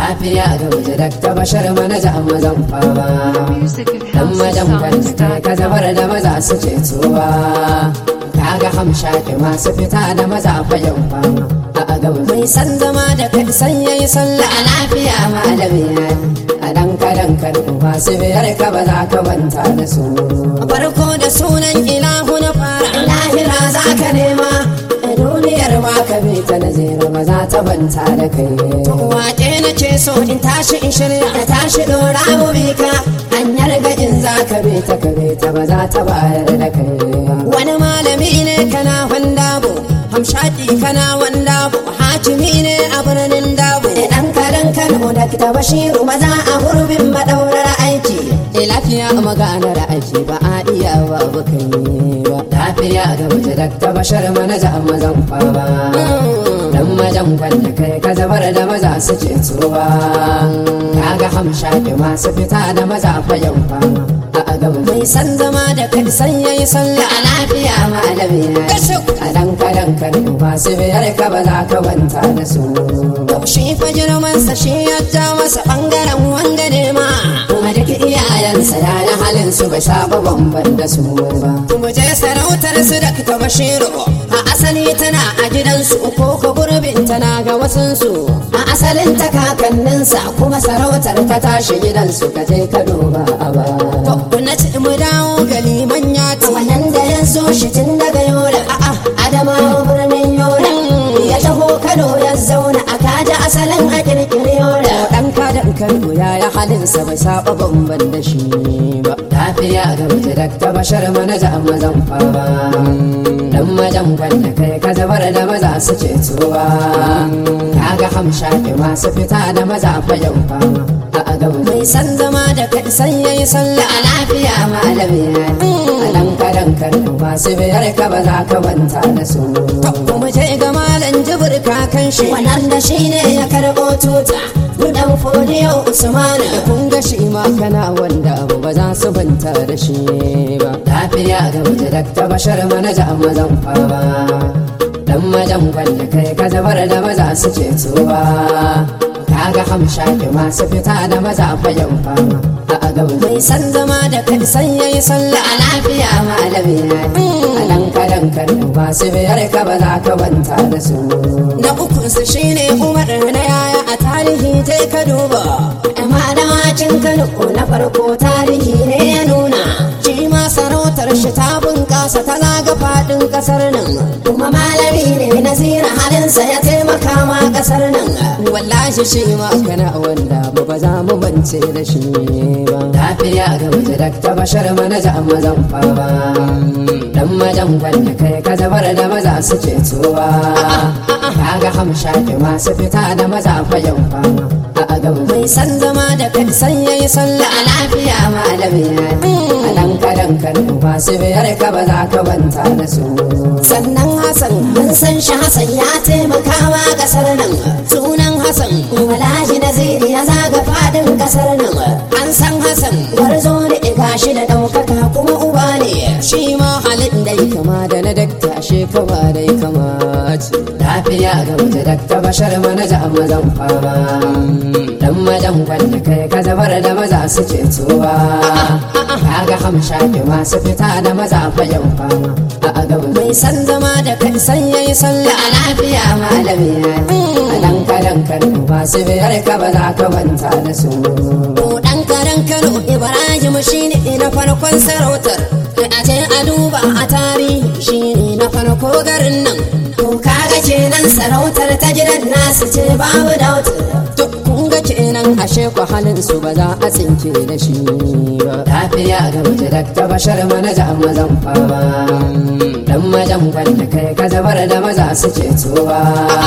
lafiya da wuce dakta bashar manaja mazan fama Music at dan majan kwanta ka zabar da maza su cetuwa kaga hamshaki masu fita da maza fagen fama a gaba mai san zama da kai san yayi sallah a lafiya malami a dan kadan kan masu biyar ka ba za ka manta da su farko da sunan ilahu na fara lahira za ka nema duniyar ma ka bi ta nazira ba za ta banta da kai wake na ce so in tashi in shirya da tashi dora mu bi ka hanyar gajin za ka bi ta ka bi ta ba za ta bayar da kai wani malami ne kana wandabo hamshaki kana wandabo hakimi ne a birnin dabo dan kadan kano da kita bashiru maza a gurbin madaurar aiki lafiya maganar aiki ba a iya ba kai ba lafiya da wuce dakta bashar manaja mazan fama dan majan kwanda kai ka zabar da maza su ce tuba kaga hamshaki masu fita da maza fayan fama a gaba mai san zama da kai san yayi sallah a lafiya malami a dan kadan kan masu biyar ka ba za ka manta da su shi fa girmansa shi ya ja masa bangaren wanga ne ma kuma duk iyayensa ya na halin su bai saba bamban da su ba kuma je sarautar su da ta bashiru a asali tana a gidansu ko ka gurbin tana ga wasunsu a asalin ta kakanninsa kuma sarautar ta tashi gidansu ka je ka duba a ba to na ci mu dawo ga liman ya ta wannan da ya zo shi tun daga yola a'a adamawa birnin yola ya taho kano ya zauna a kaji asalin a kirkiri yola dan kadan kano ya yi halinsa bai saba bamban da shi ba lafiya ga mace dakta bashar manaja mazan fama dan majan kwanda kai ka zabar da maza su ce tuba kaga hamshaki masu fita da maza fagen fama a gaba mai san zama da kai san yayi sallah a lafiya malami a dan kadan kan masu biyar ka ba za ka manta da su kuma je ga malam jibir kakan shi wannan da shi ne ya karɓo tuta dan fodiyo usmana da kun ga shi ma kana wanda abu ba za su banta da shi ba lafiya ga mace dakta bashar manaja mazan fama dan majan kwanda kai ka zabar da maza su ce tuba kaga hamshaki masu fita da maza fayan fama a gaba mai san zama da kai san yayi sallah a lafiya malami a dan kadan kan masu biyar ka ba za ka manta da su na ukun su shine umar na yaya a tarihi je ka duba amma da wakin kano na farko tarihi ne ya nuna shi ma sarautar shi ta bunkasa ta zaga fadin kasar nan kuma malami ne nazira halinsa ya taimaka ma kasar nan wallahi shi ma kana wanda ba ba za mu bance da shi ba lafiya ga mace dakta bashar manaja mazan fama dan majan kwanda kai ka zabar da maza su ce tuba kaga hamshaki masu fita da maza fayan fama a gaba mai san zama da kai san yayi sallah a lafiya malami a dan kadan kan masu biyar ka ba za ka manta da su sannan hasan mun san shi hasan ya taimaka wa kasar nan sunan hasan walaji naziri ya zaga fadin kasar nan an san hasan warzo ne gashi da daukaka kuma uba ne shi ma halin dai kama da na dakta shekama dai kamace lafiya ga mace dakta bashar manaja mazan fama dan majan kwanda kai ka zabar da maza su ce tuba kaga hamshaki masu fita da maza fayan fama a gaba mai san zama da kai san yayi sallah a lafiya malami a dan kadan kan masu biyar ka ba za ka manta da su dan kadan kano ibrahim shine na farkon sarautar a ce a duba a tarihi shine na farko garin nan to kaga kenan sarautar ta gidan nasu ce babu dautar kun ga kenan ashe ku halin su ba za a tsinke da shi ba lafiya ga mace dakta bashar manaja mazan fama dan majan kwanda kai ka zabar da maza su ce tuba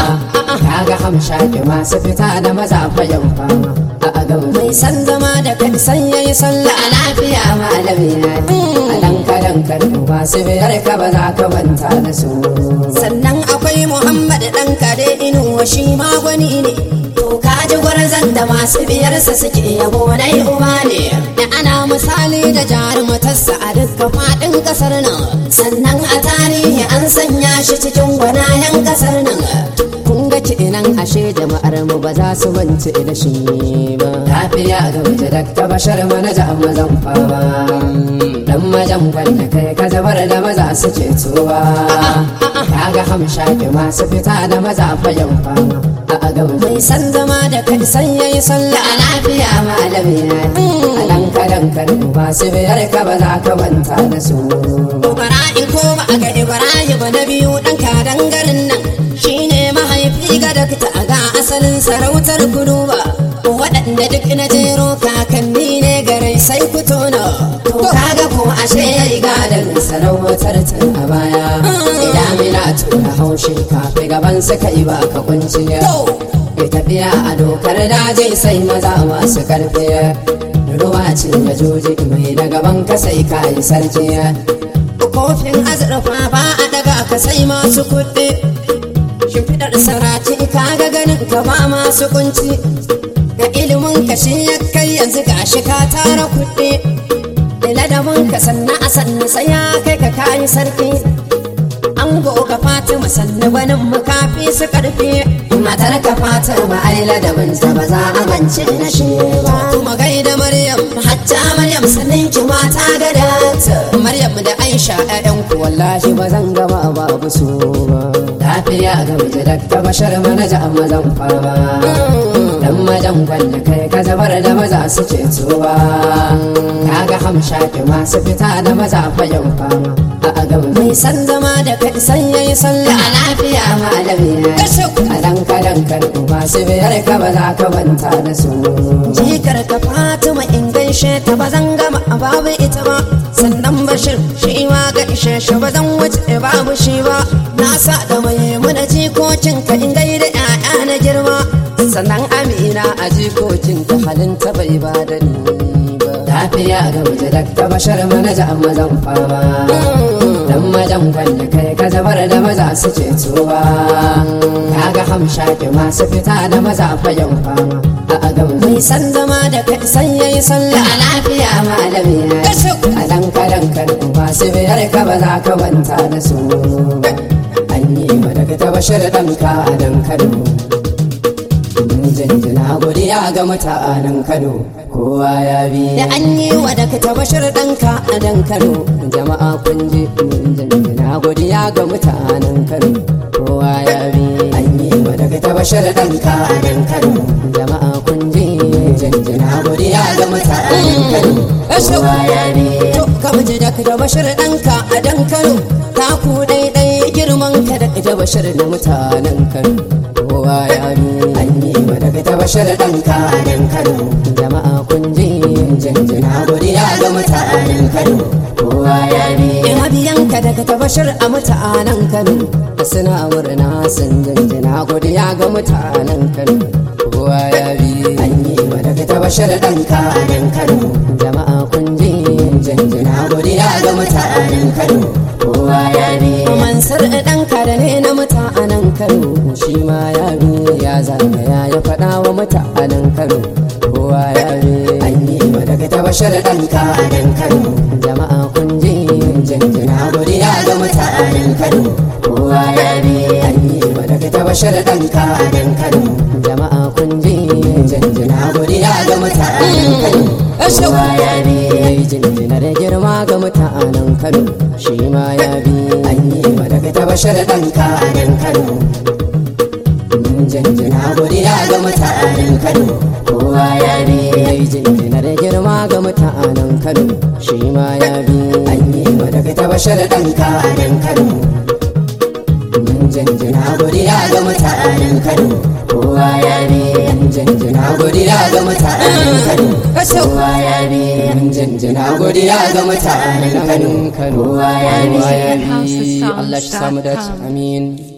kaga hamshaki masu fita da maza fayan fama a gaba mai san zama da kai san yayi sallah a lafiya malami a dan kadan kan masu biyar ka ba za ka manta da su sannan akwai muhammad dan kare inuwa shi ma gwani ne to kaji gwarzan da masu biyarsa suke yabo na uba ne da ana misali da jarumatarsa a dukkan faɗin ƙasar nan sannan a tarihi an sanya shi cikin gwanayen ƙasar nan kun ga kenan ashe jama'ar mu ba za su mance da shi ba lafiya ga wuce dakta bashar manaja mazan fama dan majan gwanda kai ka zabar da maza su ceto ba kaga hamshaki masu fita da maza fayan fama a gaba mai san zama da kai san yayi sallah a lafiya malami na a dan kadan kan ba su biyar ka ba za ka manta da su bara in koma a ga ibrahim na biyu dan kadan garin nan shine mahaifi ga dakta ga asalin sarautar kudu ba waɗanda duk na jero kakanni ne garai sai ku tona to kaga ko ashe yayi gadan sarautar tun a baya idan mina tura haushi kafi gaban suka yi ba ka kunciya ya tafiya a dokar daji sai maza masu karfi ruwa ce da joji mai da gaban ka sai ka yi sarki kofin azurfa ba a daga ka sai masu kuɗi shimfiɗar sarati kaga ganin ka ba masu kunci ga ilimin ka shi ya kai yanzu gashi ka tara kuɗi ladabin ka sanna a sanna sai ya kai ka kayi sarki an goga fatima sannu gwanin makafi su karfi matar ka fatima ai ladabin ta ba za a mance na shi ba kuma gaida maryam hatta maryam sannin ki mata gada maryam da aisha ƴaƴan ku wallahi ba zan gama babu su ba lafiya ga miji dakta bashar manaja mazan fama dan majan gwanda kai ka zabar da maza su ce ba kaga hamshaki masu fita da maza fayan fama a gaba mai san zama da kai san yayi sallah a lafiya malami na a dan kadan kan ba su biyar ka ba za ka manta da su jikar ka fatima in gaishe ta ba zan gama babu ita ba sannan bashir shi ma ga ishe shi ba zan wuce babu shi ba na sa da mai muna jikokin ka in gaida 'ya'ya na girma sannan amina a jikokin ta halin ta bai ba da ni ba lafiya ga wuce dakta bashar manaja mazan fama dan majan gwanda kai ka zabar da maza su ceto ba kaga hamshaki masu fita da maza fayan fama a gaba mai san zama da kai san yayi sallah a lafiya malami na a dan kadan kan ba su biyar ka ba za ka manta da su an yi ma daga ta bashar ɗanka a dan kano jinjina godiya ga mutanen Kano kowa ya bi da an yi wa da ta bashir ɗanka a dan Kano jama'a kun ji jinjina godiya ga mutanen Kano kowa ya bi an yi wa da ta bashir ɗanka a dan Kano jama'a kun ji jinjina godiya ga mutanen Kano kowa ya bi to ka miji da ta bashir ɗanka a dan Kano ta ku daidai girman ka da ta bashir da mutanen Kano kowa ya bi an yi wa daga tabashar ɗanka dan kano jama'a kun ji jinjina godiya ga mutanen kano kowa ya bi mabiyanka daga tabashar a mutanen kano suna murna sun jinjina godiya ga mutanen kano kowa ya bi an yi wa daga tabashar ɗanka dan kano jama'a kun ji jinjina godiya ga mutanen kano kowa ya bi mansar ɗanka da ne na mutanen kano shi ma ya bi ya zagaya ya faɗa wa mutanen kano kowa ya bi an yi wa daga tabashar ɗanka dan kano jama'a kun ji jinjina godiya ga mutanen kano kowa ya bi an yi wa daga tabashar ɗanka dan kano jama'a kun ji jinjina godiya ga mutanen kano kowa ya bi jinjina da girma ga mutanen kano shi ma ya bi an yi wa daga tabashar ɗanka dan kano jinjina godiya ga mutanen kano kowa ya bi jinjina da girma ga mutanen kano shi ma ya bi an yi wa daga tabashar ɗanka dan kano jinjina godiya ga mutanen kano kowa ya bi jinjina godiya ga mutanen kano kowa ya bi jinjina godiya ga mutanen kano kowa ya bi Allah shi samu dace amin